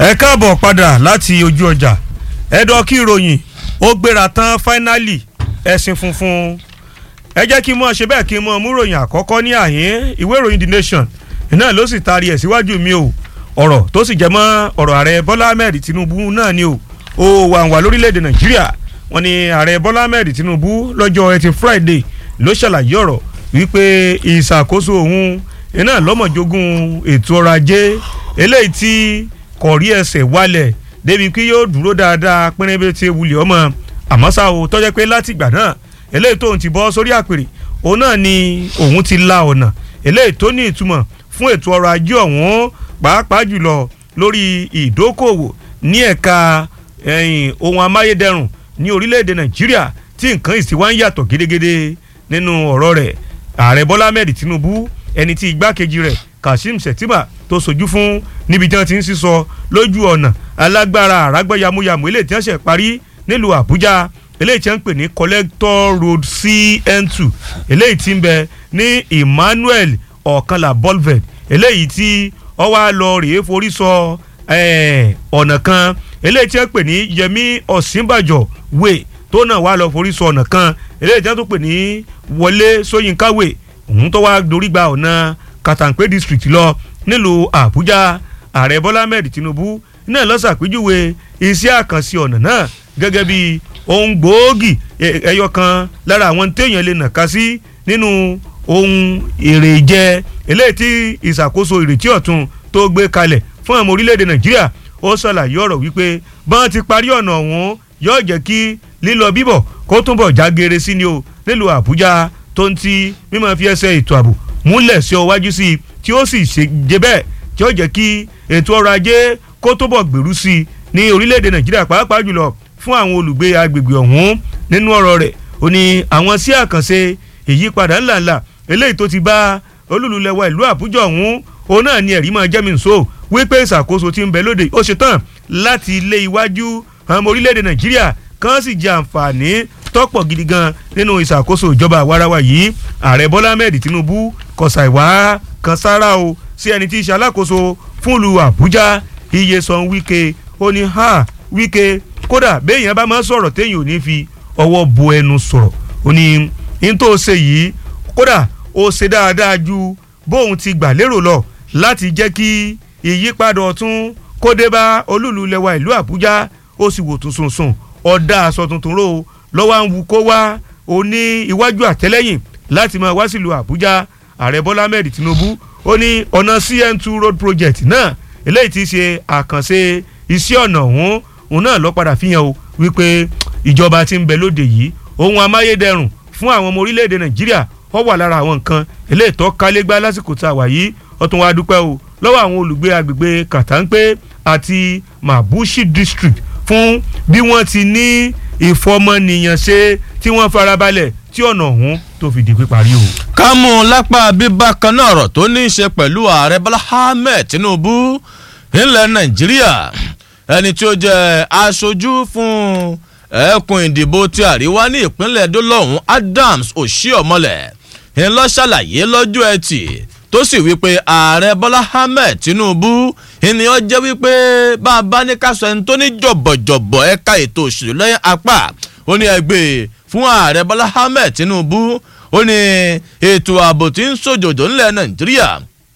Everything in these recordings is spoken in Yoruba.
ẹ káàbọ̀ padà láti ojú ọjà ẹ̀dọ̀ kí ìròyìn ó gbéra tán fáínálì ẹ̀sìn funfun ẹ jẹ́ kí n mọ̀ ṣe bẹ́ẹ̀ kí n mọ̀ mú ròyìn àkọ́kọ́ ní àyín ìwé ìròyìn the nation iná ló sì taari ẹ̀ síwájú mi o ọ̀rọ̀ tó sì jẹ́ mọ́ ọ̀rọ̀ ààrẹ bọ́lá ahmed tinubu náà ni o ó wà wà lórílẹ̀‐èdè nàìjíríà wọ́n ní ààrẹ bọ́lá ahmed tinubu lọ́jọ́ ẹtì friday ló ṣàlàyé ọ̀rọ̀ wípé ìṣàkóso òun iná lọ́mọ̀jogún ètò ọrọ̀ ajé eléyìí tí kò rí ẹsẹ̀ wálẹ̀ débi kí yóò dúró dáadáa pínrínbé tí wulẹ̀ ọmọ àmọ́ ṣá o tọ́jẹ́ pé látìgbà náà eléyìí tóun ti bọ́ sórí àpèrè òun náà ni òun ti la ọ̀nà eléyìí tó ní ìtumọ̀ fún ètò ọrọ̀ ajé ọ̀hún pàápàá jùlọ lórí ìdókòwò ní ẹ̀ka ohun amáyédẹrùn ní orílẹ̀-èdè nàìjíríà tí nǹkan ìsìn wá ń yàtọ̀ gédégédé nínú ọ̀rọ̀ rẹ̀ ààrẹ bọ́lá ahmed tinubu ẹni tí igbákejì rẹ̀ kashim shettima tó sojú fún níbi tí wọ́n ti ń sísọ lójú ọ̀nà alágbára àràgbọ́ yamuyamu eléyìí tí wọ́n ṣe parí nílùú àbújá eléyìí tí wọ́n ń pè ní collector road cn2 eléyìí tí ń bẹ ní emmanuel ọ̀kanlá bolved eléyìí tí ó wá lọ rèé forí sọ ọ̀nà kan eléyìí tí wọ́n pè ní yẹmí ọ̀sínbàjò way tó náà wá lọ forí sọ ọ̀nà kan eléyìí tí wọ́n tún pè ní wọlé sóyínká way òun tó wá dorí gba ọ̀nà kàtàǹpé district lọ nílùú àbújá ààrẹ bọ́lá ahmed tinubu náà ló ṣàpèjúwe iṣẹ́ àkànṣe ọ̀nà náà gẹ́gẹ́ bí ohun gbòógì ẹyọ kan lára àwọn téèyàn lè nàka sí nínú ohun èrè jẹ eléyìí tí ìṣàkóso ìrètí ọ̀tun tó gbé kalẹ̀ fún àwọn orílẹ̀-èdè nàìjíríà ó ṣàlàyé ọ̀rọ̀ wípé bọ́n ti parí ọ̀nà ọ̀hún yóò jẹ́ kí lílọ bíbọ̀ kó túnbọ̀ jágere sí ni o nílùú àbújá tó ń ti mímọ́ fi ẹsẹ̀ ètò ààbò múlẹ̀ sí ọwájú sí i tí ó sì ṣe jẹ bẹ́ẹ̀ tí ó jẹ́ kí ètò ọrọ̀ ajé kó túbọ̀ gbèrú sí i ní orílẹ̀-èdè nàìjíríà pàápàá jùlọ fún àwọn olùgbé agbègbè ọ̀hún nínú ọ̀rọ̀ rẹ̀ ó ní àwọn sí àkànṣe ìyípadà ńláńlá eléyìí tó ti bá olúlulẹ̀wà ìlú àbújá ọ̀hún òun náà ni ẹ̀rí máa jẹ́mi nso wípé ìṣàkóso ti ń bẹ lóde ó ṣe tán láti ilé iwájú ọmọ orílẹ̀-èdè nàìjíríà kan sì jẹ àǹfààní tọ́pọ̀ gidi gan nínú ìṣàkóso ìjọba àwarawa yìí ààrẹ bọ́lá ahmed tinubu kọ̀sà ìwà kan sára o sí ẹni tí í ṣe alákòóso fún ìlú àbújá iye san wíkẹ́ ó ní ha wíkẹ́ kódà béèyàn bá máa sọ̀rọ̀ téèyàn ò ní fi ọwọ́ bo ẹnu sọ̀rọ̀ ó ní n tó ṣe yìí kódà ó ṣe dáadáa ju bóun ti gbà lérò lọ láti jẹ́ kí ìyípadà ọ̀tún kó dé bá olúùlú lẹwa ìlú àbújá ó sì wò tún sùnsùn ọ̀dà aṣọ tuntun ró lọ́wọ́ ń wu kó wá ó ní iwájú àtẹ́lẹ́yìn láti máa wá sílùú àbújá ààrẹ bọ́lá ahmed tinubu ó ní ọ̀nà cn2 road project náà eléyìí ti ṣe àkànṣe iṣẹ́ ọ̀nà ọ̀hún òun náà lọ padà fi hàn o wípé ìjọba ti ń bẹ lóde yìí ohun amáyédẹrùn fún àwọn ọmọ orílẹ̀-èdè nàìjíríà ó wà lára àwọn nǹkan eléyìí tó kálégbá lásìkò tá a wà yìí ó tún wá dúpẹ́ o lọ́wọ́ àwọn olùgbé agbègbè kàtàǹpé àti mabushi district fún bí wọ́n ti ní ìfọmọnìyàn ṣe tí wọ́n farabalẹ̀ tí ọ̀nà ọ̀hún tó fi di píparí o. ká mú un lápá bíbá kan náà ọ̀rọ̀ tó ní í ṣe pẹ̀lú ààrẹ bọ́lá ahmed tinubu nílẹ̀ nàìjíríà ẹni tí ó jẹ́ aṣojú fún ẹkùn ìdìbò ti àríwá ní ìpínlẹ̀ dọ́lọ́hún adams oshiomhole ńlọ ṣàlàyé lọ́jọ́ ẹtì tó sì wípé ààrẹ bọ́lá ahmed tinubu ènìyàn jẹ́ wípé bá a bá ní ká sọ ẹni tó ní jọ̀bọ̀jọ̀bọ̀ ẹ̀ka ètò òṣèlú lẹ́yìn apá ó ní ẹgbẹ́ fún ààrẹ bọ́lá ahmed tinubu ó ní ètò ààbò tí ń sòjòjò ńlẹ̀ nàìjíríà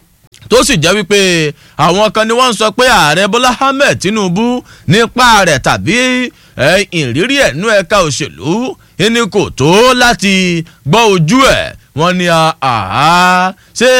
tó sì jẹ́ wípé àwọn kan ni wọ́n ń sọ pé ààrẹ bọ́lá ahmed tinubu nípa rẹ̀ tàbí ìrírí ẹ̀ nú ẹ̀ka òṣèlú ẹni kò tó láti gbọ́ ojú ẹ̀ wọ́n ní àhá ṣé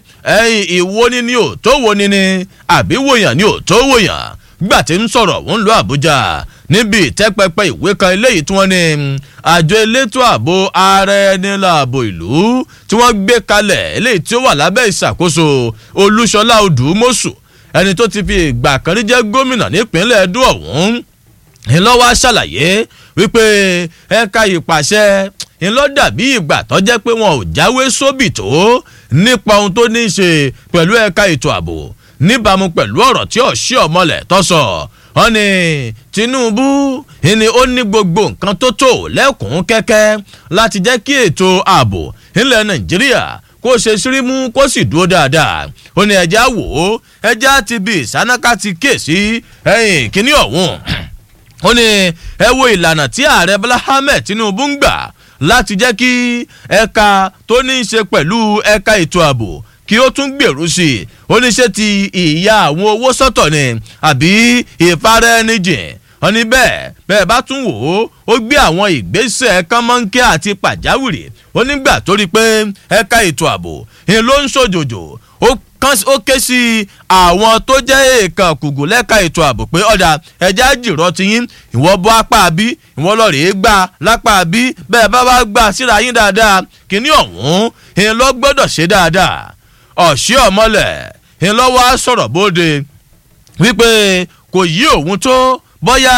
ìwo ni ni ò tó wo ni ni àbí wòyàn ni ò tó wòyàn gbà tí ń sọ̀rọ̀ wọ́n ń lo àbújá níbi ìtẹ́pẹpẹ ìwé kan eléyìí tí wọ́n ní àjọ elétò ààbò ààrẹ nílò ààbò ìlú tí wọ́n gbé kalẹ̀ eléyìí tí ó wà lábẹ́ ìṣàkóso olúṣọlá odùmọ̀sù ẹni tó ti fi ìgbà kan rí jẹ́ gómìnà nípínlẹ̀ edo ọ̀hún ńlọ́wọ́ ṣàlàyé wípé ẹ̀ka ìpàṣẹ ńlọ dàbí ìgbà tó jẹ́ pé wọn ò jáwé sóbì tó nípa ohun tó ní í ṣe pẹ̀lú ẹ̀ka ètò ààbò níbàámu pẹ̀lú ọ̀rọ̀ tí ọ̀ṣẹ́ ọ̀mọlẹ̀ tó sọ wọn ni tinubu ni ó ní gbogbo nǹkan tó tó lẹ́kùn kẹ́kẹ́ láti jẹ́ kí ètò ààbò ilẹ̀ nàìjíríà kó ṣe sírímù kó sì dúró dáadáa ó ní ẹja wò ó ẹja ti bí ìsánáká ti ké sí ẹyìn kíní ọ̀hún ó ní ẹ wo ìlànà tí ààrẹ bọ́lá ahmed tinubu ń gbà láti jẹ́ kí ẹ̀ka tó ní í ṣe pẹ̀lú ẹ̀ka ètò ààbò kí ó tún gbèrú sí i ó ní ṣe ti ìyá àwọn owó sọ́tọ̀ ni àbí ìfaraẹnijìn wọ́n ní bẹ́ẹ̀ bẹ́ẹ̀ bá tún wò ó ó gbé àwọn ìgbésẹ̀ kánmọ́nkẹ́ àti pàjáwìrì ó nígbà tó rí i pé ẹ̀ka ètò ààbò ni ló ń ṣòjòjò ó ké sí àwọn tó jẹ́ èèkàn kùgù lẹ́ka ètò ààbò pé ọ̀dà ẹja jìrọ̀ ti yín ìwọ bọ́ apá bí ìwọ lọ rèé gbà lápá bí bẹ́ẹ̀ bá wá gbà síra yín dáadáa kíní ọ̀hún ìyẹn lọ gbọ́dọ̀ ṣe dáadáa ọ̀ṣẹ́ ọ̀mọ́lẹ̀ ìyẹn lọ́wọ́ á sọ̀rọ̀ bóde wípé kò yí òun tó bóyá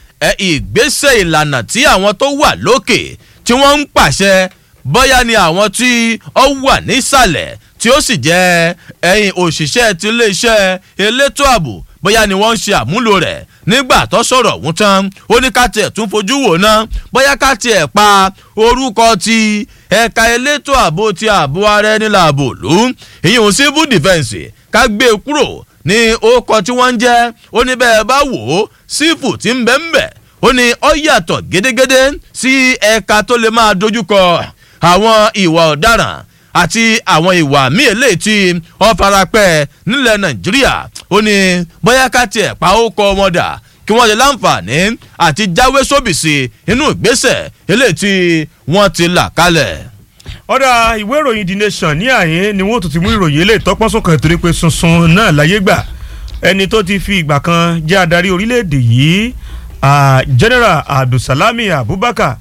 ìgbésẹ̀ ìlànà tí àwọn tó wà lókè tí wọ́n ń pàṣẹ bóyá ni àwọn tí ó wà nísàlẹ̀ tí ó sì jẹ́ ẹ̀yìn òṣìṣẹ́ ti iléeṣẹ́ elétò ààbò bóyá ni wọ́n ń ṣe àmúlò rẹ̀ nígbà tó sọ̀rọ̀ ọ̀hún tán ó ní ká tiẹ̀ tún fojú wò ná bóyá ká tiẹ̀ pa orúkọ ti ẹ̀ka elétò ààbò ti ààbò ara ẹni làbò lù ìyẹn civil defence ká gbé e kúrò ní orúkọ tí wọ́n ń jẹ́ ó ní bẹ́ẹ̀ bá wò ó sífù tí ń bẹ́ ń bẹ̀ ó ní ó yàtọ̀ gédégédé sí ẹ̀ka tó lè máa dojúkọ àwọn ìwà ọ̀daràn àti àwọn ìwà míì eléyìí tí wọ́n farapẹ́ nílẹ̀ nàìjíríà ó ní bóyá ká tiẹ̀ pa ó kọ wọn dà kí wọ́n lè láǹfààní àti jáwé sóbìsì inú ìgbésẹ̀ eléyìí tí wọ́n ti là kalẹ̀. ọ̀dà ìwé ìròyìn the nation ní àyín ni wọ́n tún ti mú ìròyìn eléyìí tọ́pọ́n sókàn torí pé sunsun náà láyé gbà ẹni tó ti fi ìgbà kan jẹ́ adarí orílẹ̀-èdè yìí general abdulsalami abubakar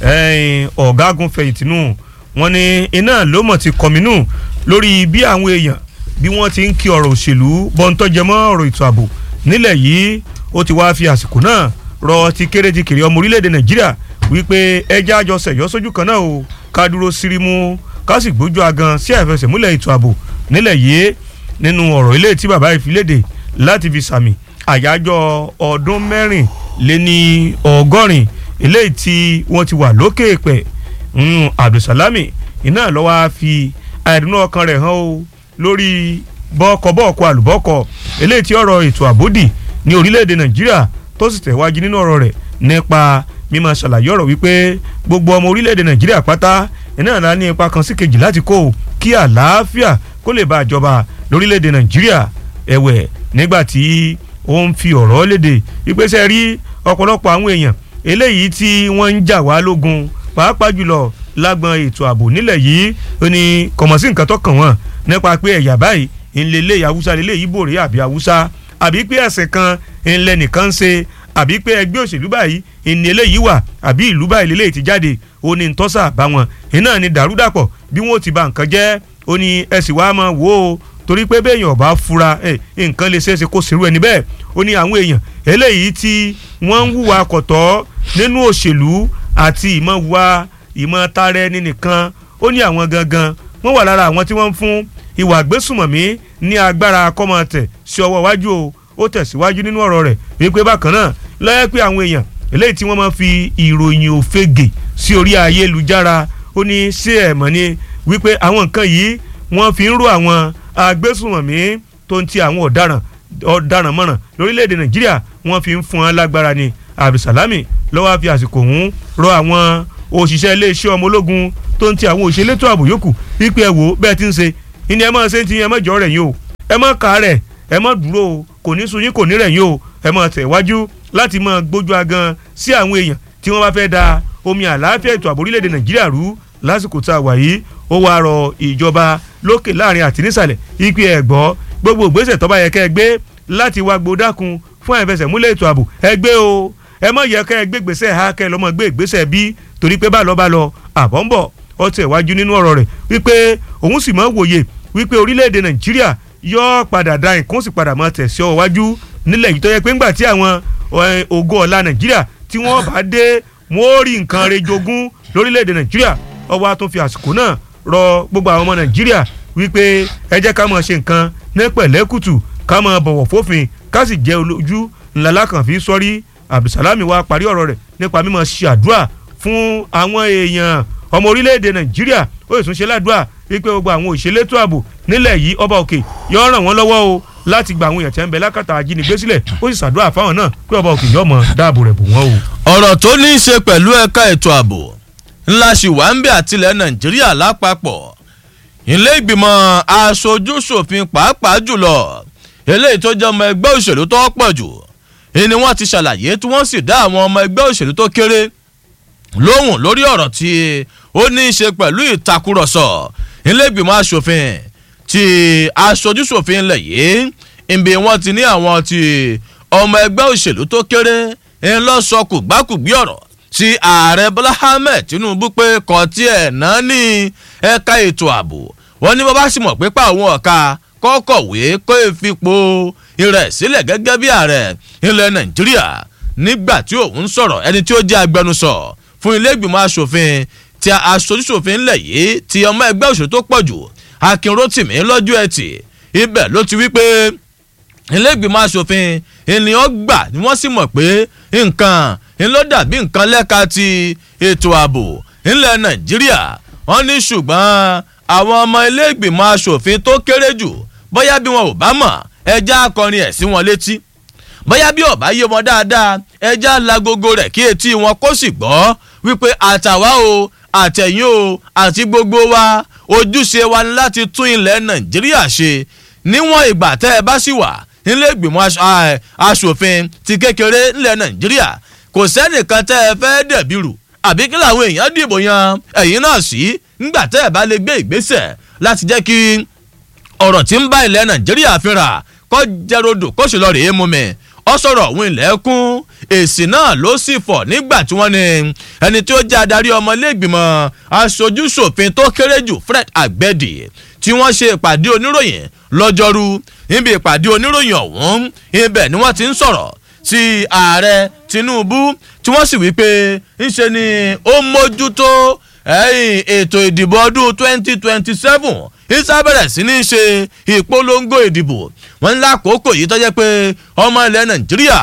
ọ̀gágun fẹ̀yìntì nù wọ́n ní iná ló mọ̀ ti kọ̀mínú lórí bí àwọn èèyàn bí wọ́n ti ń kí ọ̀rọ̀ òṣèlú bọ́ńtọ́jẹmọ́ ọ̀rọ̀ ètò ààbò nílẹ̀ yìí ó ti wá fi àsìkò náà rọ ti kéré ti kéré ọmọ orílẹ̀-èdè nàìjíríà wípé ẹja àjọ sẹ̀yọ́ sójú kan náà o ká dúró sírímù ká sì gbójú agan sí àìfẹsẹ̀múlẹ̀ ètò ààbò nílẹ̀ yìí nínú ọ̀rọ̀ ilé tí bàbá ìfilédè láti fi sàmì àyájọ́ ọdún mẹ́rin lé ní ọgọ́rin eléyìí tí wọ́n ti wà lókè pẹ̀ abdulsalami iná ló wá fi àìdùnnú ọkàn rẹ̀ hàn o lórí bọ́ọ̀kọ̀-bọ́ọ̀kọ̀ àlùbọ́ọ̀kọ̀ eléyìí tí ọ̀rọ̀ ètò àbódì ní orílẹ̀-èdè nàìjíríà tó sì tẹ̀wájú nínú ọ̀rọ̀ rẹ̀ nípa mímọ ṣàlàyé ọ̀rọ̀ wípé gbogbo ọmọ orílẹ̀-èdè nàìjíríà pátá iná ìlànà ní ipa kan sí kejì láti kó kí àlàáfíà kó lè bá àjọba lórílẹ̀-èdè nàìjíríà ẹ̀wẹ̀ nígbà tí ó ń fi ọ̀rọ̀ léde ìpèsè rí ọ̀pọ̀lọpọ̀ àwọn èèyàn eléyìí tí wọ́n ń jà wá lógun pàápàá jùlọ lágbọn ètò ààbò nílẹ̀ yìí ó ní kọ̀mọ̀sí nǹkan tó kàn wọ́n nípa pé ẹ̀yà báyìí ńlẹ̀lẹ̀ haúsá lélẹ̀ yìí bòrè àbí haúsá àbí pé ẹ̀sìn kan ńlẹ̀ nìkan ṣe àbí pé ẹgbẹ́ òṣèlú báyìí ìní eléyìí wà àbí ìlú báyìí lélẹ̀ ti jáde ó ní ntọ́sà bá wọn iná ni dàrúdàpọ̀ bí wọ́n ti ba nǹkan jẹ́ ó ní ẹ sì wá máa wò ó torí pé béèyàn ọba fura nǹkan lè ṣeéṣe kó ṣerú ẹni bẹ́ẹ̀ ó ní àwọn èèyàn eléyìí tí wọ́n ń hùwà kọ̀tọ́ nínú òṣèlú àti ìmọ̀ wa ìmọ̀ tara ẹni nìkan ó ní àwọn gangan wọ́n wà lára àwọn tí wọ́n ń fún ìwà àgbésùmọ̀mí ní agbára kọ́mọ̀tẹ̀ sí ọwọ́ iwájú o ó tẹ̀síwájú nínú ọ̀rọ̀ rẹ̀ wípé bákan náà lọ́yẹ́ pé àwọn èèyàn eléyìí tí wọ́n máa fi ìròyìn òfegè sí orí ayélujára ó ní ṣé ẹ̀ mọ̀ ni wípé àwọn nǹkan yìí wọ́n fi ń ró àwọn agbésùmọ̀mí tó ń ti àwọn ọ̀daràn ọ̀daràn mọ̀ràn lórílẹ̀‐èdè nàìjíríà wọ́n fi ń fún wọn lágbára ni abdulsalami lọ́wọ́ fi àsìkò ọ̀hún rọ àwọn òṣìṣẹ́ iléeṣẹ́ ọmọ ológun tó ń ti àwọn òṣìṣẹ́ elétò ààbò yòókù wípé ẹ wò bẹ́ẹ̀ ti ń ṣe ìní ẹ máa ṣe ń ti ẹ má jọ rẹ̀ yín o ẹ má kà á rẹ̀ ẹ má dúró o kò ní sun yín kò ní rẹ̀ yín o ẹ má tẹ̀ wájú láti máa gbójú agan sí àwọn èèyàn tí wọ́n bá fẹ́ da omi àlàáfíà ètò ààbò orílẹ̀-èdè nàìjíríà rú lásìkò tá a wà yìí ó wàá rọ ìjọba lókè láàrin àti nísàlẹ̀ ìpè ẹ̀ gbọ́ gbogbo ìgbésẹ̀ tó bá yẹ kẹ́ ẹ gbé láti wá gbódákun fún àìfẹsẹ̀múlẹ̀ ètò ààbò ẹ gbé o ẹ má yẹ kẹ́ ẹ gbé gbèsè ha kẹ́ ẹ lọ́mọ gbé ìgbésẹ̀ bí torí pé bá lọ bá lọ àbọ̀ ń bọ̀ ọ tẹ̀ wájú nínú ọ̀rọ̀ rẹ̀ wípé òun sì máa wòye wípé orílẹ̀-èdè nàìjíríà yóò padà da nǹkan sì padà máa tẹ̀ sí ọ wájú nílẹ̀ yìí tó yẹ pé ńgbà tí àwọn ògo ọ̀la nàìjíríà tí wọ́n bá dé wọ́n ó rí nǹkan re jogún lórílẹ̀-èdè nàìjíríà ọwọ́ a tún fi àsìkò náà rọ gbogbo àwọn ọmọ nàìjíríà wípé ẹ jẹ́ ká máa ṣe nǹkan ní pẹ̀lẹ́kùtù ká máa bọ̀wọ̀ fófin ká sì jẹ́ olójú ńlá lákànfí sọ́rí abdulsalami wa parí ọ̀rọ̀ rẹ̀ nípa mímọ̀ ṣe àdúrà fún àwọn èèyàn ọmọ orílẹ̀-èdè nàìjíríà ó sì tún ṣe ládùúà wípé gbogbo àwọn òṣèlétò ààbò nílẹ̀ yìí ọba òkè yóò ràn wọ́n lọ́wọ́ o láti gba àwọn èèyàn tí wọ́n ń bẹ lákàtà ajínigbé sílẹ̀ ó sì ṣàdúrà fáwọn náà pé ọba òkè yóò mọ dáàbò rẹ̀ bò wọ́n o. ọ̀rọ̀ tó ní í ṣe pẹ̀lú ẹ̀ka ètò ààbò ńlá ṣì wà ń bẹ àtìlẹ̀ nàìjíríà lápapọ̀ ilé ìgbìmọ̀ aṣojú-ṣòfin pàápàá jùlọ eléyìí tó jẹ́ ọmọ ẹgbẹ́ òṣèlú tó pọ̀ jù ni wọ́n ti ṣàlàyé tí wọ́n sì dá àwọn ọmọ ẹgbẹ́ òṣèlú tó kéré lóhùn lórí ọ̀rọ̀ tí ó ní í ṣe pẹ̀lú ìtakùrọ̀sọ ilé ìgbìmọ̀ aṣòfin ti aṣojú-ṣòfin ilẹ̀ yìí ibi wọ́n ti ní àwọn ti ọmọ ẹgbẹ́ òṣèlú tó kéré ń lọ sọ kùgbákùgbí ọ̀rọ̀ tí ààrẹ bọ́lá ahmed tinubu pé kò tiẹ̀ náà ní ẹ̀ka ètò ààbò wọ́n ní bàbá sì mọ̀ pé pa àwọn ọ̀ka kọ́kọ̀wé kó ìfipò rẹ̀ sílẹ̀ gẹ́gẹ́ bí ààrẹ ilẹ̀ nàìjíríà nígbà tí òun sọ̀rọ̀ ẹni tí ó jẹ́ agbẹnusọ fún ilé ìgbìmọ̀ asòfin tí aṣojúṣòfin ńlẹ̀ yìí ti ọmọ ẹgbẹ́ òṣèlú tó pọ̀ jù akin rotimi lọ́jọ́ ẹtì ibẹ̀ ló ti wí pé ilé ìgbìmọ̀ asòfin ènìyàn gbà ni wọ́n sì mọ̀ pé nǹkan ńlọ dàbí nǹkan lẹ́ka ti ètò ààbò ńlẹ̀ nàìjíríà wọ́n ní ṣùgbọ́n àwọn ọmọ ilé ìgbìmọ̀ asòfin tó kéré jù bóyá bí wọn ò bá mọ̀ ẹja akọrin ẹ̀ sí wọn létí bóyá bí ọba yé wọn dáadáa ẹja lagogo rẹ̀ kí etí wọn kó sì gbọ́ wípé àtàwa o àtẹ̀yìn o àti gbogbo wa ojúṣe wa ni láti tún ilẹ̀ nàìjíríà ṣe níwọ̀n ìgbà tẹ́ ẹ bá sì wà nílé ìgbìmọ̀ asòfin ti kékeré nílẹ̀ nàìjíríà kò sẹ́nìkan tẹ́ ẹ fẹ́ dẹ̀bi rù àbí kí làwọn èèyàn dìbò yan ẹ̀yìn náà sí nígbà tẹ́ ẹ bá lè gbé ìgbésẹ̀ láti jẹ́ kí ọ̀rọ̀ tí ń bá ilẹ̀ nàìjíríà fínra kọ́ jẹ́rọ̀dọ̀ kó sì lọ rèé mú mi ọ sọ̀rọ̀ òun ilẹ̀kùn èsì náà ló sì fọ̀ nígbà tí wọ́n ní ẹni tí ó jẹ́ adarí ọmọlẹ́gbìmọ̀ aṣojúṣòfin tó kéré jù fred agbẹ́dì tí wọ́n ṣe ìpàdé oníròyìn lọ́jọ́rú níbi ìpàdé oníròyìn ọ̀hún ibẹ̀ ni wọ́n ti ń sọ̀rọ̀ sí ààrẹ tinubu tí wọ́n sì wí pé ńṣe ni ó mójútó ètò ìdìbò ọdún twenty twenty seven isa bẹ̀rẹ̀ sí ní ṣe ìpolongo ìdìbò wọn ní lákòókò yìí tó jẹ́ pé ọmọ ilẹ̀ nàìjíríà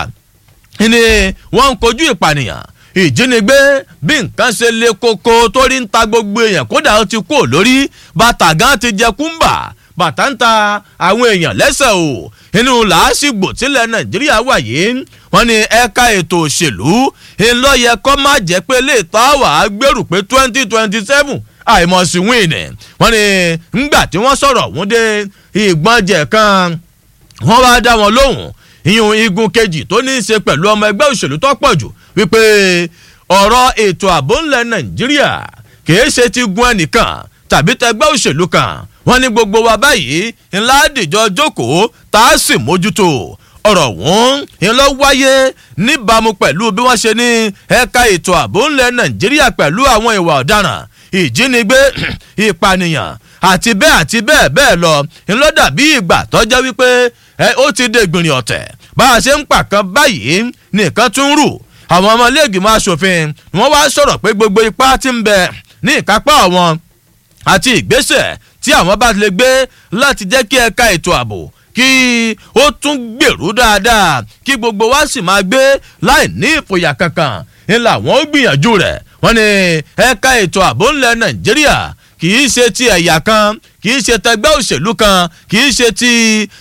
ni wọ́n ń kojú ìpànìyàn ìjínigbé bí nǹkan ṣe le koko torí ń ta gbogbo èèyàn kódà ó ti kú lórí bàtà gan ti jẹ kúmbà bàtà ń ta àwọn èèyàn lẹ́sẹ̀ o inú làásìgbò tílẹ̀ nàìjíríà wà yìí wọ́n ní ẹ̀ka ètò òṣèlú ńlọ́yẹ kọ́ má jẹ́ pé lè tọ́ àwà gbèrú pé twenty twenty seven àìmọ̀sí wíìnì wọ́n ní ńgbà tí wọ́n sọ̀rọ̀ wọ́n dé ìgbọ́njẹ̀ kan wọ́n wá dá wọn lóhùn ìyún igun kejì tó ní í ṣe pẹ̀lú ọmọ ẹgbẹ́ òṣèlú tó pọ̀ jù wípé ọ̀rọ̀ ètò ààbò ńlẹ̀ nàìjíríà kìí ṣe ti gun ẹnìkan tàbí tẹgbẹ́ òṣèlú kan wọ́n ní gbogbo wa báyìí ńlá dìjọ jókòó tá a sì mójútó ọ̀rọ̀ wọn ńlọ wáyé níbàámu pẹ̀lú bí wọ́n ṣe ní ẹ̀ka ètò ààbò ńlẹ̀ nàìjíríà pẹ̀lú àwọn ìwà ọ̀daràn ìjínigbé ìpànìyàn àti bẹ́ẹ̀ àti bẹ́ẹ̀ bẹ́ẹ̀ lọ ńlọ dàbí ìgbà tọ́jọ́ wípé ó ti dé gbìnrín ọ̀tẹ̀ bá a ṣe ń pàkan báyìí nìkan tún rù àwọn ọmọlẹ́gbìmọ̀ asòfin wọ́n wá sọ̀rọ̀ pé gbogbo ipá ti ń bẹ ní ìkápá àwọn àti ìgbésẹ̀ tí àwọn bá lè gbé láti jẹ́ kí ẹ̀ka ètò ààbò kí ó tún gbèrú dáadáa kí gbogbo wa sì máa gbé láì ní ìfòyà kankan ńlá wọn ó gbìyànjú rẹ̀ wọ́n ní ẹ̀ka ètò ààbò ńlẹ̀ nàìjíríà kì í ṣe ti ẹ̀yà kan kì í ṣe tẹgbẹ́ òṣèlú kan kì í ṣe ti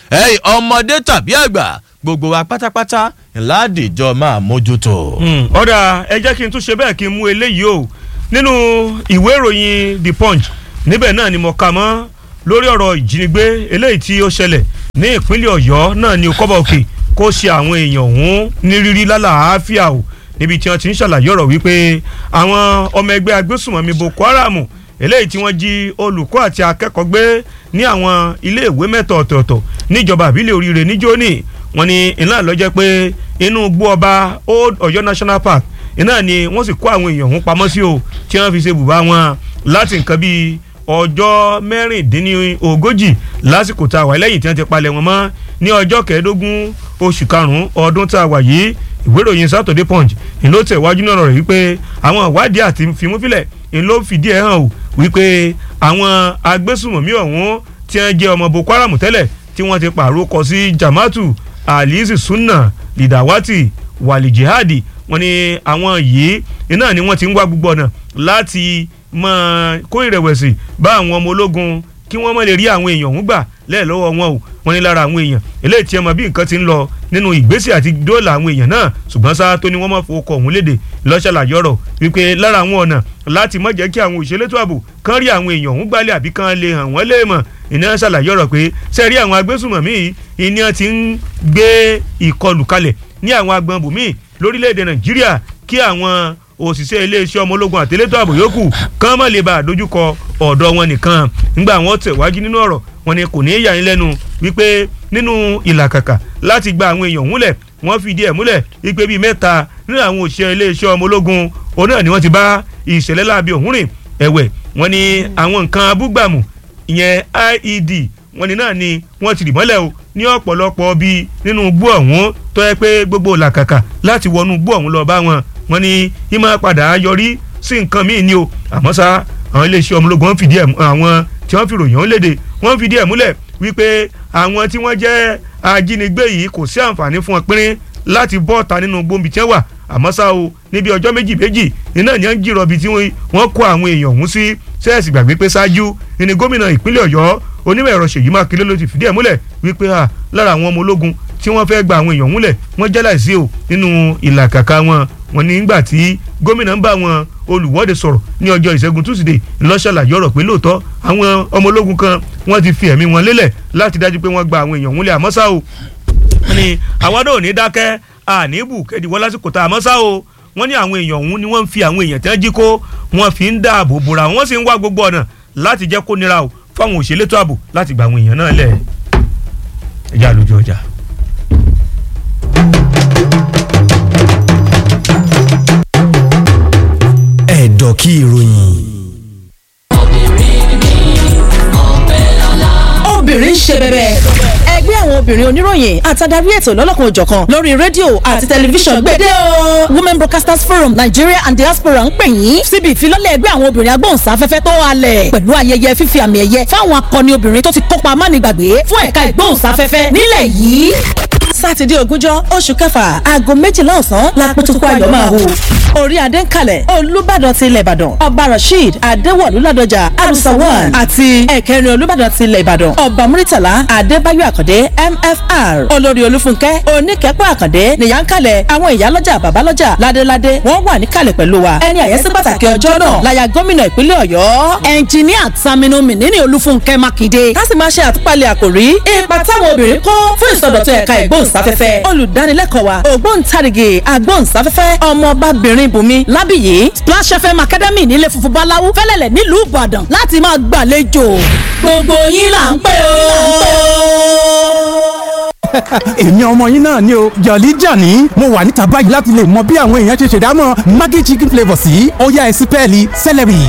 ọmọdé tàbí àgbà gbogbo wa pátápátá ńláàdìjọ máa mójútó. ọ̀dà ẹ jẹ́ kí n tún ṣe bẹ́ẹ̀ kí n mú eléyìí o nínú ìwé ìròyìn the punch níbẹ̀ náà ni mo kà mọ́ lórí ọ̀rọ̀ ìjínigbé eléyìí tí ó ṣẹlẹ̀ ní ìpínlẹ̀ ọ̀yọ́ náà ni kọ́bọ̀ òkè kó ṣe àwọn èèyàn ọ̀hún ní rírí lálàáfíà o níbi tí wọ́n ti ń ṣàlàyé ọ̀rọ̀ wípé àwọn ọmọ ẹgbẹ́ agbésùnmọ̀mí boko haram eléyìí tí wọ́n jí olùkọ́ àti akẹ́kọ̀ọ́ gbé ní àwọn iléèwé mẹ́ta ọ̀tọ̀ọ̀tọ̀ níjọba àbílẹ̀ oríire níjóní wọ́n ní iná lọ́jẹ́ pé inú gbó ọba old ọ̀yọ́ national park iná ni wọ́n sì kó àwọn èèyàn ọ̀hún pamọ́ sí o tí wọ́n fi ṣe bùbá wọn láti nǹkan bíi ọjọ́ mẹ́rìndínlógójì lásìkò tá a wà lẹ́yìn tí wọ́n ti palẹ̀ wọn mọ́ ní ọjọ́ kẹẹ̀ẹ́dógún oṣù karùn-ún ọdún tá a wà yìí ìwé ìròyìn Saturday Punch ìlú tẹ̀wájú náà rẹ̀ wípé àwọn ìwádìí àti fimúfilẹ̀ ìlú fìdí ẹ̀ hàn o wípé àwọn agbésùmọ̀mí ọ̀hún tí wọ́n jẹ́ ọmọ Boko Haram tẹ́lẹ̀ tí wọ́n ti pààrọ̀ kọ sí Jama'atu alizi sunna lidawati wali jihadi wọ́n ní àwọn yìí iná ni wọ́n ti ń wá gbogbo ọ̀nà láti mọ́ kó ìrẹ̀wẹ̀sì bá àwọn ọmọ ológun kí wọ́n má lè rí àwọn èèyàn ọ̀hún gbà lẹ́ẹ̀lọ́wọ́ wọn o wọ́n ní lára àwọn èèyàn eléyìí tí ẹ mọ̀ bí nǹkan ti ń lọ nínú ìgbésẹ̀ àti dóòlà àwọn èèyàn náà ṣùgbọ́n sáà tó ní wọ́n máa fowó kọ ọ̀hún léde lọ́ṣàlàyé ọ̀rọ̀ wípé lára àwọn ọ̀nà láti má jẹ́ kí àwọn òṣèlétò ààbò kán rí àwọn èèyàn ọ̀hún gbálẹ̀ àbí kán lè hàn wọ́n léèmọ̀ ìní ṣàlàyé ọ̀rọ̀ pé sẹ́ẹ̀rí àwọn agbésùmọ̀mí yìí ìní ti ń gbé ìkọlù kalẹ̀ ní àwọn agbọn bùnmí lórílẹ̀‐èdè nàìjíríà kí àwọn òṣìṣẹ́ iléeṣẹ́ ọmọ ológun àtẹlẹ́tọ̀ ààbò yòókù kán má lè bá a dojúkọ ọ̀dọ̀ wọn nìkan nígbà wọn tẹ̀wájú nínú ọ̀rọ̀ wọn ni kò ní í yà yín lẹ́nu wípé nínú ìlàkàkà láti gba àwọn èèyàn múlẹ̀ wọ́n fìdí ẹ̀ múlẹ̀ wípé bíi mẹ́ta nínú àwọn òṣìṣẹ́ iléeṣẹ́ ọmọ ológun òun náà ni wọ́n ti bá ìṣẹ̀lẹ̀ láabi ọ̀hún rìn ẹ̀wẹ̀ wọ́n ní àwọn nǹkan abúgbàmù ìyẹn IED wọ́n ní náà ni wọ́n ti rì mọ́lẹ̀ o ní ọ̀pọ̀lọpọ̀ bíi nínú igbó ọ̀hún tó yẹ pé gbogbo làkàkà láti wọnú igbó ọ̀hún lọ bá wọn wọ́n ní ìmọ̀ padà yọrí sí nǹkan míì ni o àmọ́ ṣá àwọn iléeṣẹ́ ọmọ ológun wọ́n fìdí ẹ̀ àwọn tí wọ́n fi ròyìn ọ̀hún léde wọ́n fìdí ẹ̀ múlẹ̀ wípé àwọn tí wọ́n jẹ́ ajínigbé yìí kò sí àǹfààní fún wọn pínrín láti bọ́ ọ̀tá nínú gbòǹbì tí wọ́n wà àmọ́ ṣá o níbi ọjọ́ méjì méjì iná ni wọ́n ń jìrọ̀ bí tí wọ́n kó àwọn èèyàn ọ̀hún sí sẹ́ẹ̀sì gbàgbé pé ṣáájú ni gómìnà ìpínlẹ̀ ọ̀yọ́ onímọ̀ ẹ̀rọ ṣèyí mákindé ló ti fìdí ẹ̀ múlẹ̀ wípé lára àwọn ọmọ ológun tí wọ́n fẹ́ gba àwọn èèyàn múlẹ̀ wọ́n jẹ́ láìsí o nínú ìlàkàkà wọn wọn ní nígbà tí gómìnà ń bá wọn olùwọ́de sọ̀rọ̀ ní ọjọ́ ìṣẹ́gun túsídẹ̀ẹ́ ńlọ́ṣàlàyé ọ̀rọ̀ pé lóòótọ́ àwọn ọmọ ológun kan wọ́n ti fi ẹ̀mí wọn lélẹ̀ láti dájú pé wọ́n gba àwọn èèyàn múlẹ̀ àmọ́ ṣá o wọ́n ní àwọn náà ò ní dákẹ́ àníbù kẹ́díwọ́ lásìkò tá àmọ́ ṣá o wọ́n ní àwọn èèyàn ọ̀hún ni wọ́n ń fi àwọn èèyàn tí wọ́n jí kó wọ́n fi ń dáàbò bora wọ́n sì ń wá gbogbo ọ̀nà láti jẹ́ kó nira o fáwọn òṣèlétò ààbò láti gba àwọn èèyàn náà lẹ̀ ẹ̀já lójú ọjà. ẹ̀dọ̀ kí ìròyìn. obìnrin ń ṣe bẹbẹ. ẹgbẹ́ àwọn obìnrin oníròyìn àtàdarí ètò lọ́lọ́kan òjọ̀kan lórí rédíò àti tẹlifíṣàn gbèdé o. women broadcasters forum nigeria and diaspora ń pè yín síbi ìfilọ́lẹ̀ ẹgbẹ́ àwọn obìnrin agbóhùnsáfẹ́fẹ́ tó halẹ̀ pẹ̀lú ayẹyẹ fífi àmì ẹ̀yẹ fáwọn akọni obìnrin tó ti kópa mánigbàgbé fún ẹ̀ka ìgbóhùnsáfẹ́fẹ́ nílẹ̀ yìí sátidé ogúnjọ́ oṣù kẹfà aago méjìlá ọ̀sán lápótókó ayọ̀ máa hù. orí adé ń kalẹ̀ olùbàdàn ti ilẹ̀ ìbàdàn ọba rasheed adéwọ̀lú ládọjà arusawan àti ẹ̀kẹrin olùbàdàn ti ilẹ̀ ìbàdàn ọba muritala adébáyọ̀ àkàndé mfr olórí olúfúnkẹ́ oníkẹ́pọ̀ àkàndé nìyà ń kalẹ̀ àwọn ìyálọ́jà bàbálọ́jà ládéládé wọ́n wà níkàlẹ̀ pẹ̀lú wa ẹni àyẹ́sí pàtàkì ọjọ́ náà láya gómìnà ìpínlẹ̀ ọ̀yọ́ ẹnjìníà Saminu Mínínì olúfúnkẹ́ mákindé ká sì máa ṣe àtúpalẹ̀ àkòrí ipa táwọn obìnrin kó fún ìsọdọ̀tun ẹ̀ka ìgbóhùnsáfẹ́fẹ́ olùdánilẹ́kọ̀ọ́ wa ògbóǹtarìgì agbóhùnsáfẹ́fẹ́ ọmọbabìnrin bùnmi lábìyí Splash FM Academy nílé funfun báláwú fẹ́lẹ́lẹ̀ nílùú Ìbàdàn láti máa gbàlejò gbogbo yín là ń pè ó èmi ọmọ yín náà ni o jọ̀lí jàní mo wà níta báyìí láti lè mọ bí àwọn èèyàn ṣe ṣèdámọ̀ maggi chicken flavour sí ọ̀yá ẹ̀sìn pẹ́ẹ́lí celery.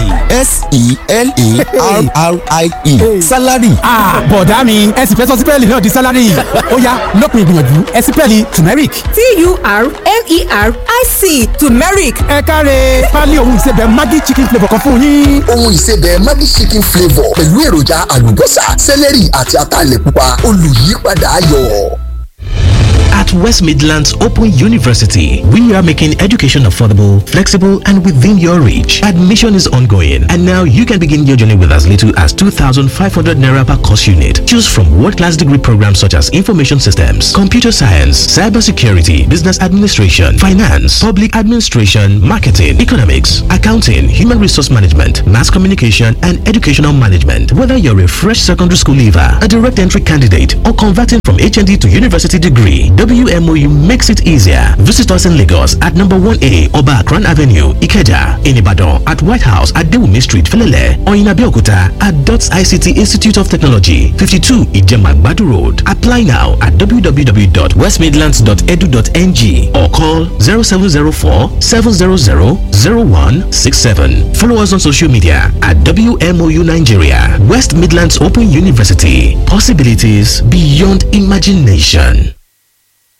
s-e-l-e-r-r-i-e salary. bọ̀dá mi ẹ̀sìn fẹ́ sọ sí pẹ́ẹ́lí náà di salary ọ̀yá lópin ìgbìyànjú ẹ̀sìn pẹ́ẹ́lí turmeric. t-u-r-m-e-r-i-c turmeric ẹ káre pálí ohun ìsebẹ̀ maggi chicken flavour kan fún yín. ohun ìsebẹ̀ maggi chicken flavour pẹ̀lú èròjà àlùbọ́sà celery àti ataalẹ̀ pupa olùyípadà ayọ̀. At West Midlands Open University, we are making education affordable, flexible, and within your reach. Admission is ongoing, and now you can begin your journey with as little as 2,500 naira per course unit. Choose from world-class degree programs such as information systems, computer science, cybersecurity, business administration, finance, public administration, marketing, economics, accounting, human resource management, mass communication, and educational management. Whether you're a fresh secondary school leaver, a direct entry candidate, or converting from HND to university degree, WMOU makes it easier. Visit us in Lagos at number 1A Oba Akran Avenue, Ikeja, in Ibadan at White House at Dewumi Street, Felele, or in Abeokuta at DOTS ICT Institute of Technology, 52 Ijemagbadu Road. Apply now at www.westmidlands.edu.ng or call 0704 700 0167. Follow us on social media at WMOU Nigeria, West Midlands Open University. Possibilities beyond imagination.